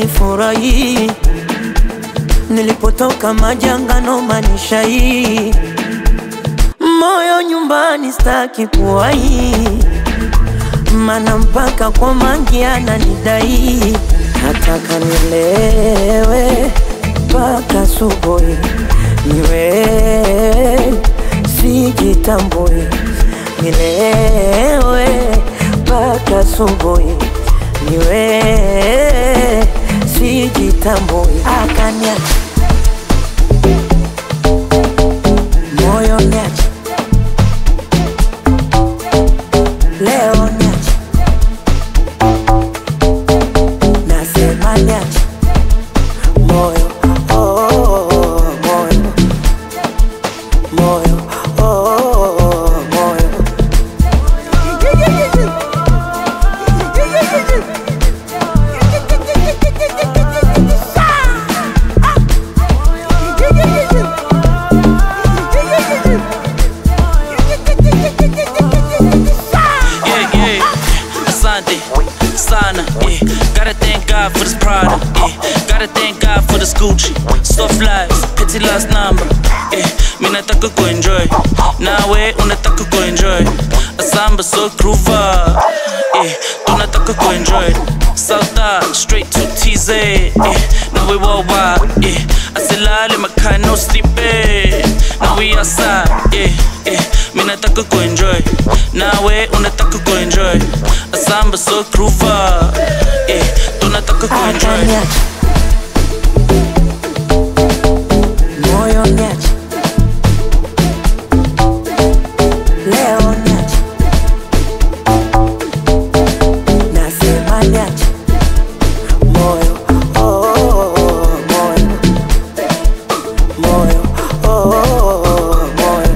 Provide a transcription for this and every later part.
sifurahi nilipotoka majangano manisha hii moyo nyumbani staki kuwai mana mpaka kwa mangi ananidai nataka nilewe mpaka subuhi niwe sijitambui nilewe mpaka subuhi niwe sijitambui akania moyo niache leo niache nasema niache moyo oh, oh, oh, moyo moyo oh, oh, oh, moyo Yeah, yeah. Asante, sana, yeah. Gotta thank God for this product, yeah. Gotta thank God for this Gucci. Soft life, petty last number, yeah. Mimi nataka kuenjoy, nawe unataka kuenjoy. Asamba so groover, yeah. Tunataka kuenjoy. South straight to TZ, yeah. Now we worldwide, yeah. Asilale makhaya no sleeping. Now we outside, yeah, yeah. Mimi nataka kuenjoy, nawe unataka kuenjoy. Asamba so groover, yeah. Tunataka kuenjoy. akaniache moyo niache leo niache nasema niache moyo oh, oh, oh, moyo moyo oh, oh, oh, moyo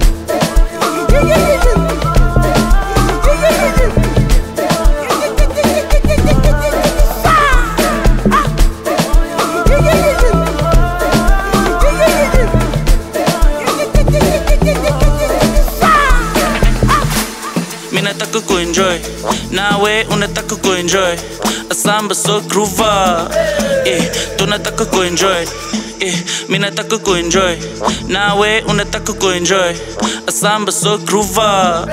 Mimi nataka kuenjoy, nawe unataka kuenjoy. Asamba so groover, yeah. Tunataka kuenjoy, yeah. Mimi nataka kuenjoy, nawe unataka kuenjoy. Asamba so groover.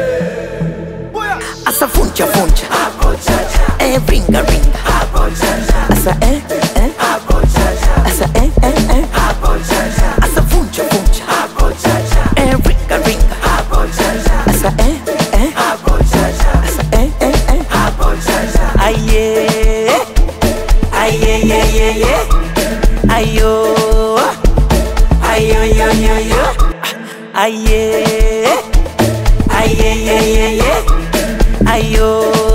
asa funcha funcha eh ringa ringa asa eh eh asa eh eh eh asa funcha funcha eh ringa ringa asa eh eh asa eh eh eh aye aye ye ye ye ayo ayo yo yo yo aye aye ye ye ye ayo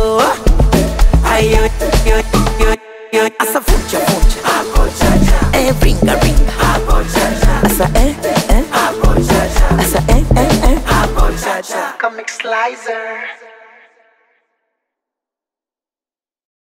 ayo yo yo yo asa funcha funcha eh ringa ringa asa eh eh asa eh eh eh Comic Slicer.